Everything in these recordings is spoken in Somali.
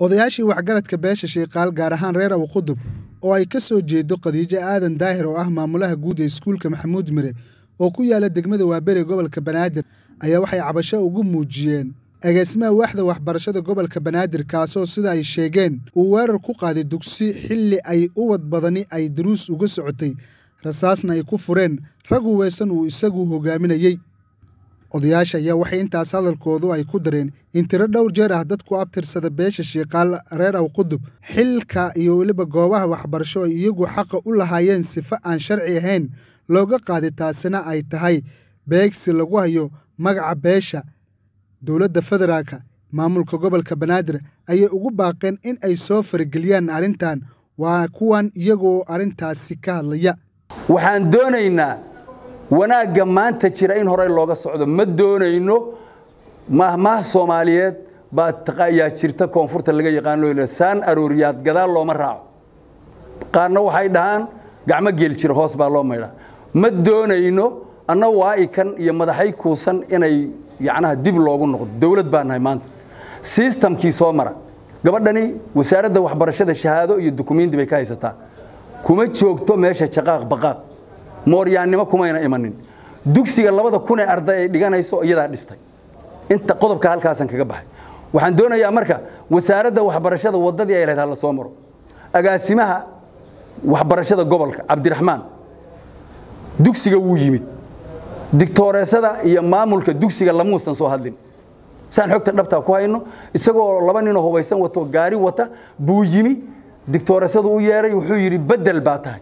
odayaashii waxgaradka beesha shiiqaal gaar ahaan reer awqudub oo ay ka soo jeedo khadiijo aadan daahir oo ah maamulaha guud ee iskuulka maxamuud mire oo ku yaala degmada waaberi gobolka banaadir ayaa waxay cabasho ugu muujiyeen agaasimaha waaxda waxbarashada gobolka banaadir kaasoo sida ay sheegeen uu weerar ku qaaday dugsi xilli ay ubad badani ay daruus uga socotay rasaasna ay ku fureen rag huweysan uu isagu hogaaminayey odayaasha ayaa waxay intaas hadalkoodu ay ku dareen in tiro dhowr jeer ah dadku abtirsada beesha shiiqaal reer awqudub xilka iyo weliba goobaha waxbarasho ay iyagu xaqa u lahaayeen sifo aan sharci ahayn looga qaaday taasina ay tahay beegsi lagu hayo magaca beesha dowladda federaalka maamulka gobolka banaadir ayay ugu baaqeen in ay soo farageliyaan arrintan waa kuwan iyagoo arrintaasi ka hadlaya waxaan doonaynaa wanaagga maanta jira in horey looga socdo ma doonayno mahmaah soomaaliyeed baa ayaa jirta koonfurta laga yaqaano saan arooriyaad gadaal looma raaco qaarna waxay dhahaan gacmo geel jira hoos baa loo maydhaa ma doonayno anna waa'ikan iyo madaxay kuusan inay yacnaha dib loogu noqdo dowlad baa nahay maanta sistamkii soo mara gabadhani wasaaradda waxbarashada shahaado iyo dukumiinti bay ka haysataa kuma joogto meesha jaqaaq baqaaq mooryaannimo kumayna imanin dugsiga labada kun ee arday ay dhiganayso iyadaa dhistay inta qodobka halkaasan kaga baxay waxaan doonayaa marka wasaaradda waxbarashada waddadii ay lahayd hala soo maro agaasimaha waxbarashada gobolka cabdiraxmaan dugsiga wuu yimid digtooreesada iyo maamulka dugsiga lamuusan soo hadlin saan xogta dhabtaa ku hayno isagoo laba ninoo hubaysan wato gaari wata buu yimi digtooreesadu u yeeray wuxuu yidhi bedel baa tahay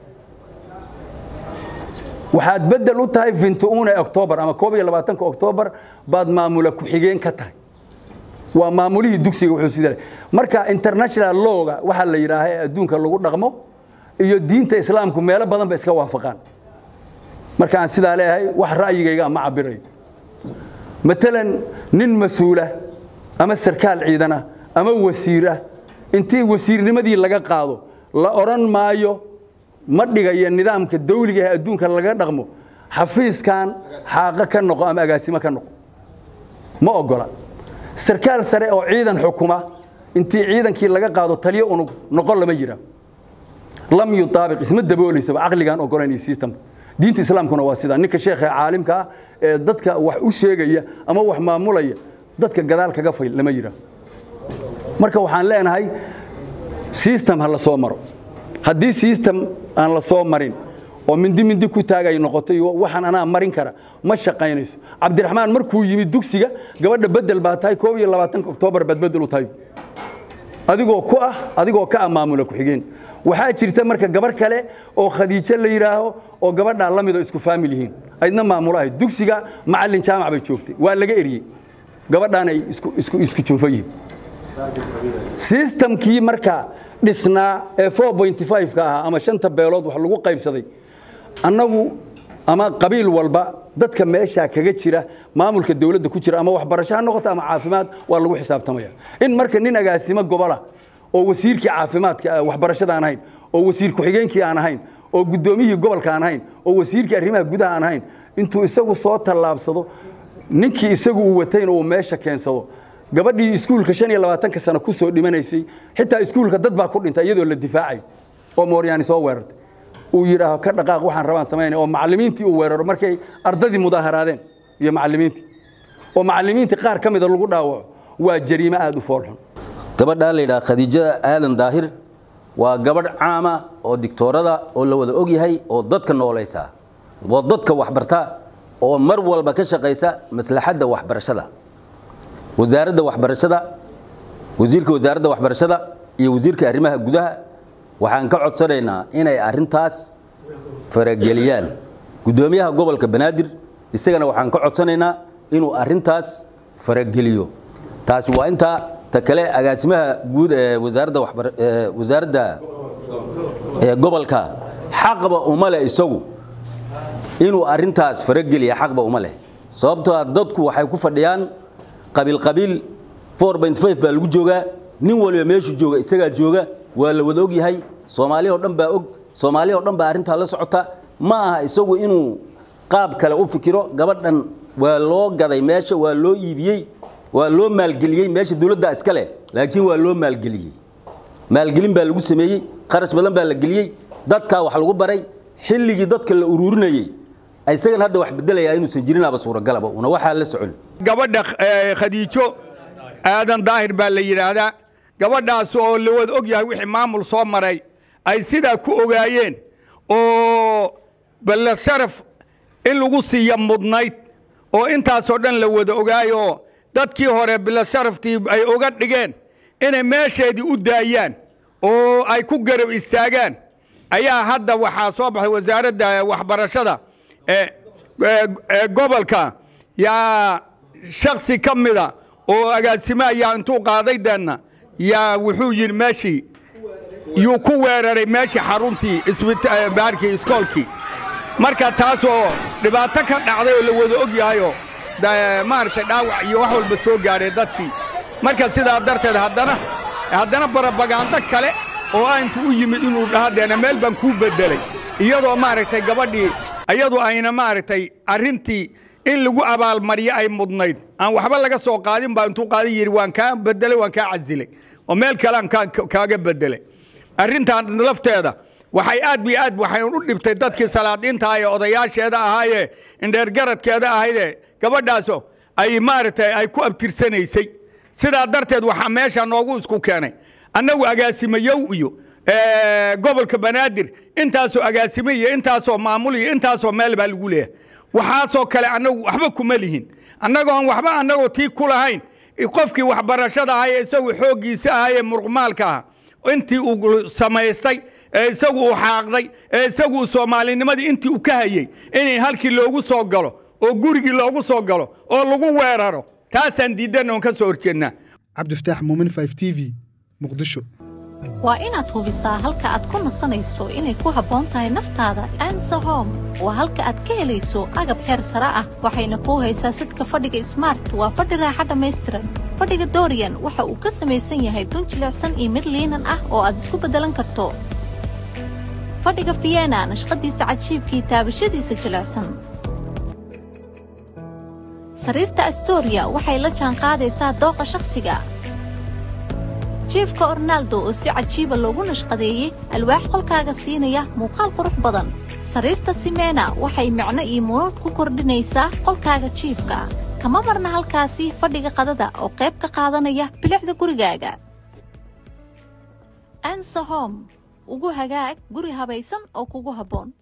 waxaad bedel u tahay vintuune octoobar ama koob iyo labaatanka octoobar baad maamula ku-xigeen ka tahay waa maamulihii dugsiga wuxuu sida marka international lawga waxaa la yidhaaha ee adduunka lagu dhaqmo iyo diinta islaamku meelo badan ba iska waafaqaan marka aan sidaa leeyahay wax ra'yigayga ma cabirayo matalan nin mas-uula ama sarkaal ciidana ama wasiirah intii wasiirnimadii laga qaado la odhan maayo ma dhigayo nidaamka dawliga ee adduunka laga dhaqmo xafiiskan xaaqo ka noqo ama agaasimo ka noqo ma ogola sarkaal sare oo ciidan xukuma intii ciidankii laga qaado taliyo unug noqon lama yiraa lam yutaabiq isma dabooleysaba caqligaan ogolayn iyo systemka diinta islaamkuna waa sidaa ninka sheekha caalimka ah ee dadka wax u sheegaya ama wax maamulaya dadka gadaal kaga fayl lama yiraa marka waxaan leenahay system ha la soo maro haddii system aan la soo marin oo mindi mindi ku taagay noqotay waxaan anaa marin kara ma shaqaynayso cabdiraxmaan markuu yimid dugsiga gabadha bedel baa tahay koob iyo labaatanka oktoobar baad bedel u tahay adigoo ku ah adigoo ka ah maamula ku-xigeen waxaa jirta marka gabar kale oo khadiijo la yidhaaho oo gabadhaa la midoo isku faamil yihiin aydna maamulo ahayd dugsiga macallin jaamac bay joogtay waa laga eriyey gabadhaanay isku juufa yihiin sistamkii marka dhisnaa ee ka ahaa ama shanta beelood wax lagu qaybsaday annagu ama qabiil walba dadka meeshaa kaga jira maamulka dowladda ku jira ama waxbarasho ha noqoto ama caafimaad waa lagu xisaabtamaya in marka nin agaasimo gobola oo wasiirkii caafimaadka waxbarashada aan ahayn oo wasiir ku-xigeenkii aan ahayn oo guddoomiyihii gobolka aan ahayn oo wasiirkii arrimaha gudaha aan ahayn intuu isagu soo tallaabsado ninkii isagu uu watayna uu meesha keensado gabadhii iskuulka shan iyo labaatanka sano ku soo dhimanaysay xitaa iskuulka dad baa ku dhintay iyadoo la difaacay oo mooryaani soo weerartay uu yidhaaho ka dhaqaaq waxaan rabaan samaynaya oo macallimiintii uu weeraro markay ardadii mudaaharaadeen iyo macallimiintii oo macallimiintii qaar ka mida lagu dhaawaco waa jariimo aada u foolxun gabadhaa la yidhaha khadiijada aadan daahir waa gabadh caama oo digtoorada oo la wada og yahay oo dadka noolaysa oo dadka waxbarta oo mar walba ka shaqaysa maslaxadda waxbarashada wasaaradda waxbarashada wasiirka wasaaradda waxbarashada iyo wasiirka arrimaha gudaha waxaan ka codsanaynaa inay arrintaas farageliyaan guddoomiyaha gobolka banaadir isagana waxaan ka codsanaynaa inuu arrintaas farageliyo taasi waa intaa ta kale agaasimaha guud ee wasaaradda wasaaradda gobolka xaqba uma leh isagu inuu arrintaas farageliya xaqba uma leh sababtoo dadku waxay ku fadhiyaan qabiil qabiil baa lagu joogaa nin waliba meeshu jooga isagaa jooga waa la wada og yahay soomaaliya oo dhan baa og soomaaliya oo dhan baa arrintaa la socota ma aha isagu inuu qaab kale u fikiro gabadhan waa loo gaday meesha waa loo iibiyey waa loo maalgeliyey meesha dowladda iska leh laakiin waa loo maalgeliyey maalgelin baa lagu sameeyey kharash badan baa la geliyey dadkaa wax lagu baray xilligii dadka la ururinayey isagan hadda wax bedelayaa inuusan jirinaaba suuragalaba una waxaa la socon gabadha khadiijo aadan daahir baa la yidhaahdaa gabadhaas oo la wada og yahay wixii maamul soo maray ay sidaa ku ogaayeen oo balle sharaf in lagu siiya mudnayd oo intaasoo dhan la wada ogaayoo dadkii hore bille sharaftii ay oga dhigeen inay meesheedii u daayaan oo ay ku garab istaagaan ayaa hadda waxaa soo baxay wasaaradda waxbarashada ee gobolka yaa shaksi ka mida oo agaasimaha yaa intuu qaaday deenna yaa wuxuu yidhi meeshii yuu ku weeraray meeshii xaruntii baarkii iskoolkii marka taasoo dhibaato ka dhacday oo la wada og yahayoo maaragtay dhaawac iyo wax walba soo gaadhay dadkii marka sidaa darteed haddana haddana barabagaando kale oo a intu u yimid inuu dhahadeena meel baan kuu beddelay iyadoo maaragtay gabadhii iyadu ayna maaragtay arrintii in lagu abaalmariyo ay mudnayd aan waxba laga soo qaadin baa intuu qaadin yidhi waan kaa beddelay waan kaa casilay oo meel kalean kaaga beddelay arrintan lafteeda waxay aad bi aad waxay u dhibtay dadkii salaadiinta ee odayaasheeda ahaayee indheergaradkeeda ahaydee gabadhaaso ay maaragtay ay ku abtirsanaysay sidaa darteed waxaa meesha noogu isku keenay annagu agaasimayow iyo gobolka banaadir intaasoo agaasime iyo intaasoo maamul iyo intaasoo meel baa lagu leeyahay waxaasoo kale annagu waxba kuma lihin annagoon waxba annagoo tii ku lahayn qofkii waxbarashada ahay ee isagu xooggiisa ahayee muruqmaalka aha intii uu samaystay ee isagu uu xaaqday ee isagu uu soomaalinimadii intii uu ka hayey inay halkii loogu soo galo oo gurigii loogu soo galo oo lagu weeraro taasaan diiddan oon ka soo horjeednaa cabdifataax muumin 5 t v muqdisho waa inaad hubisaa halka aad ku nasanayso inay ku habboon tahay naftaada ansa home waa halka aad ka helayso agab heer sare ah waxayna kuu haysaa sidka fadhiga smart waa fadhi raaxa dhammaystiran fadhiga dorian waxa uu ka samaysan yahay dun jilicsan iyo mid liinan ah oo aad isku beddelan karto fadhiga fiyena nashqadiisa cajiibkii taabashadiisa jilicsan sariirta astoria waxay la jaanqaadaysaa dooqa shakhsiga jiifka ornaaldo oo si cajiiba loogu nashqadeeyey alwaax qolkaaga siinaya muuqaal qurux badan sariirta simena waxay micno iyo munuud ku kordhinaysaa qolkaaga jiifka kama marna halkaasi fadhiga qadada oo qayb ka qaadanaya bilicda gurigaaga ansahom ugu hagaag guri habaysan oo kugu habboon